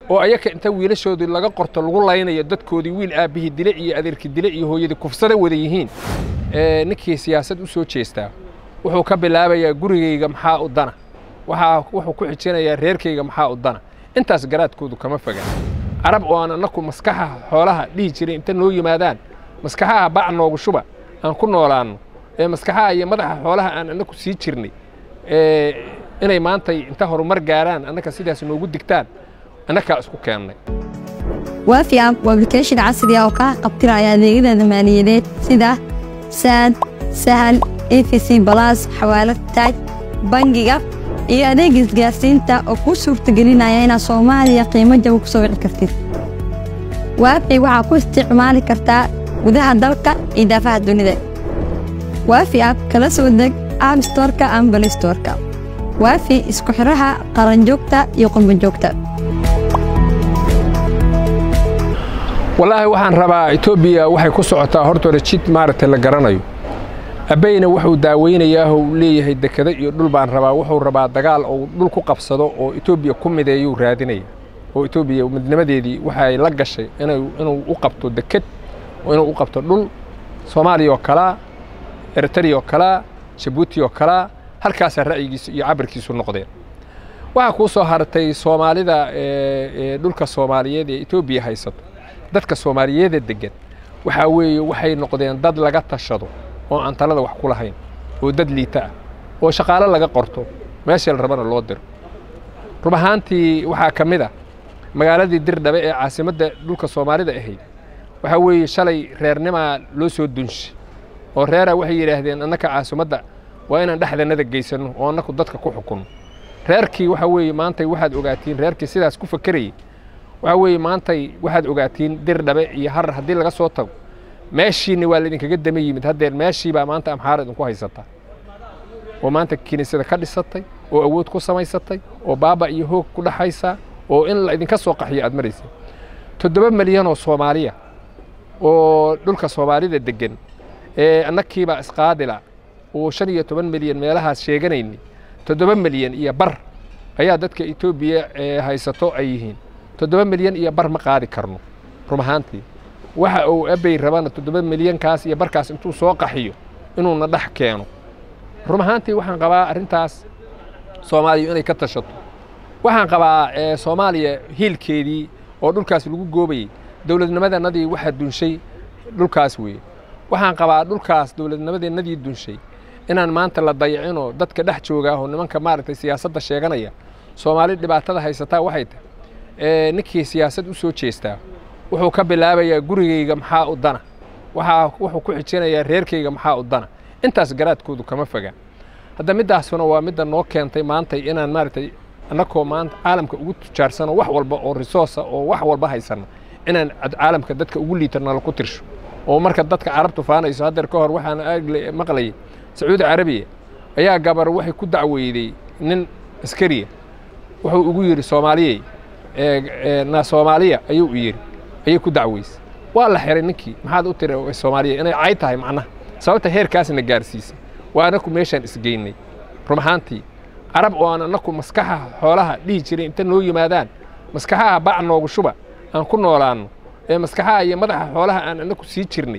oo ayaka inta wiilashoodii laga qorto lagu laynayo dadkoodii wiil aabbihii dile iyo adeerkii dile iyo hooyadii kufsada wada yihiin ninkii siyaasad u soo jeestaa wuxuu ka bilaabayaa gurigayga maxaa u dana waxaa wuxuu ku xijinayaa reerkayga maxaa u dana intaas garaadkoodu kama foga carab oo aan annaku maskaxaha xoolaha dhihi jiray inta noo yimaadaan maskaxaha bac noogu shuba aan ku noolaanno ee maskaxaha iyo madaxa xoolaha aan annaku sii jirnay inay maantay inta horumar gaaraan annaka sidaas noogu digtaan annakaa isku keennay waafi app waa application casri ah oo kaa qabtiraya adeegyada maaliyadeed sida saad sahal efc balas xawaalad taaj bangiga iyo adeega isgaarsiinta oo kuu suurtagelinaya inaad soomaaliya qiimo jaba ku soo wici kartid waafi waxaa ku isticmaali kartaa gudaha dalka iyo daafaha dunida waafi app kala soo deg app storka ama balistorka waafi isku xidhaha qaranjoogta iyo qurbanjoogta wallaahi waxaan rabaa etoobiya waxay ku socotaa hortooda jid maaragtay la garanayo abbayna wuxuu daaweynayaa uu leeyahay dekado iyo dhul baan rabaa wuxuu rabaa dagaal ou dhul ku qabsado oo etoobiya ku mideeyuu raadinaya oo etoobiya midnimadeedii waxay la gashay inuu u qabto deked inuu u qabto dhul soomaaliya oo kalaa eritariya oo kalaa jabuuti oo kalaa halkaasaa ra'yigiisu iyo cabirkiisu noqdeen waxaa kuu soo hartay soomaalida dhulka soomaaliyeed ee etoobiya haysato dadka soomaaliyeeda deggan waxaa weeye waxay noqdeen dad laga tashado oo aan talada wax ku lahayn oo dad liita ah oo shaqaalo laga qorto meeshii la rabana loo diro rub ahaantii waxaa ka mid a magaaladii dirdhabe ee caasimadda dhulka soomaalida ahayd waxaa weeye shalay reernimaa loo soo dunshay oo reeraa waxay yidhaahdeen annaka caasimadda waa inaan dhexdannada geysanno oo annaku dadka ku xukunno reerkii waxaa weeye maantay waxaad ogaatiin reerkii sidaas ku fakerayay waxaa weeye maantay waxaad ogaatiin dirdhabe iyo harar haddii laga soo tago meeshiinna waa laydinkaga dama yimid haddeer meeshiibaa maanta amxaara idinku haysataa oo maanta kiniisada ka dhisatay oo awood ku samaysatay oo baaba iyo hoog ku dhaxaysaa oo in la idinka soo qaxiyo aad maraysa toddoba milyan oo soomaaliya oo dhulka soomaalida deggan ee annakiibaa isqaadila oo shan iyo toban milyan meelahaas sheeganayni toddoba milyan iyo bar ayaa dadka etoobiya haysato ay yihiin toddoba milyan iyo bar ma qaadi karno rum ahaantii waxa uu abbey rabana toddoba milyankaas iyo barkaas intuu soo qaxiyo inuuna dhex keeno rum ahaantii waxaan qabaa arrintaas soomaaliya inay ka tashato waxaan qabaa soomaaliya hiilkeedii oo dhulkaas lagu goobayey dowladnimadanadii waxaa dunshay dhulkaas weeye waxaan qabaa dhulkaas dowladnimadeennadii dunshay inaan maanta la dayacinoo dadka dhex joogaahoo nimanka maaragtay siyaasadda sheeganaya soomaali dhibaatada haysataa waxay tahay ninkii siyaasad u soo jeestaa wuxuu ka bilaabayaa gurigayga maxaa u dana waxaa wuxuu ku xijinayaa reerkayga maxaa u dana intaas garaadkoodu kama foga hadda middaasuna waa midda noo keentay maantay inaan maaragtay annakoo maanta caalamka ugu tujaarsano wax walba oo risoosa oo wax walba haysanna inaan caalamka dadka ugu liitana laku tirsho oo marka dadka carabtu faanayso haddeer ka hor waxaan maqlayay sacuudi carabiya ayaa gabar waxay ku dacweyday nin askariya wuxuu ugu yidhi soomaaliyey na soomaaliya ayuu u yidhi ayay ku dacweysay waa la xiray ninkii maxaad u tiri soomaaliya inay cay tahay macnaha sababta heerkaasna gaarsiisay waa annaku meeshaan isgeynay rum ahaantii carab oo aan annaku maskaxaha xoolaha dhihi jiray inta noo yimaadaan maskaxaha bac noogu shuba aan ku noolaanno ee maskaxaha iyo madaxa xoolaha aan annaku sii jirnay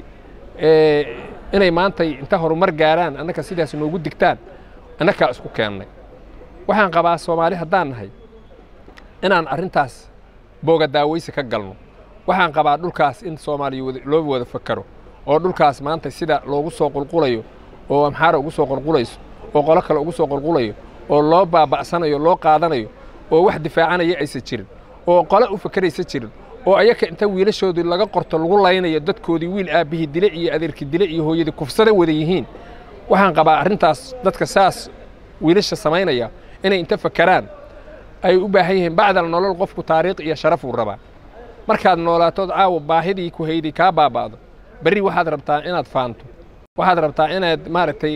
inay maantay inta horumar gaaraan annaka sidaas noogu digtaan annakaa isku keennay waxaan qabaa soomaali haddaan nahay inaan arrintaas booga daawaysi ka galno waxaan qabaa dhulkaas in soomaaliya loo wada fakaro oo dhulkaas maanta sida loogu soo qulqulayo oo amxaara ugu soo qulqulayso oo qolo kale ugu soo qulqulayo oo loo baaba'sanayo loo qaadanayo oo wax difaacanaya aysan jirin oo qole u fakeraysa jirin oo ayaka inta wiilashoodii laga qorto lagu laynayo dadkoodii wiil aabbihii dile iyo adeerkii dile iyo hooyadii kufsada wada yihiin waxaan qabaa arrintaas dadka saas wiilasha samaynaya inay inta fakeraan ay u baahan yihiin bacdal nolol qofku taariikh iyo sharaf uu rabaa markaad noolaatood caawa baahidii ku hayday kaa baaba'do berri waxaad rabtaa inaad faanto waxaad rabtaa inaad maaragtay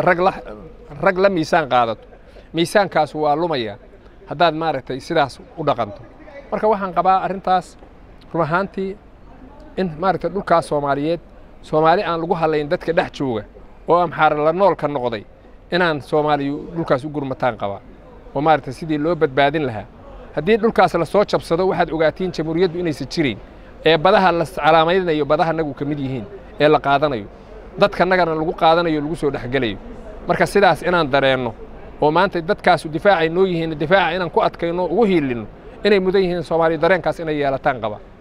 rag la miisaan qaadato miisaankaas waa lumaya haddaad maaragtay sidaas u dhaqanto marka waxaan qabaa arrintaas run ahaantii in maaragtay dhulkaas soomaaliyeed soomaali aan lagu hadlayn dadka dhex jooga oo amxaara la noolka noqday inaan soomaaliyu dhulkaas u gurmataan qabaa oo maaragtay sidii loo badbaadin lahaa haddii dhulkaas la soo jabsado waxaad ogaatiin jamhuuriyaddu inaysan jirayn ee badaha la calaamaynayo badaha nagu ka mid yihiin ee la qaadanayo dadkanagana lagu qaadanayo lagu soo dhexgelayo marka sidaas inaan dareenno oo maanta dadkaasu difaacay noo yihiin difaaca inaan ku adkayno ugu hiilinno inay mudan yihiin soomaaliya dareenkaas inay yeelataan qaba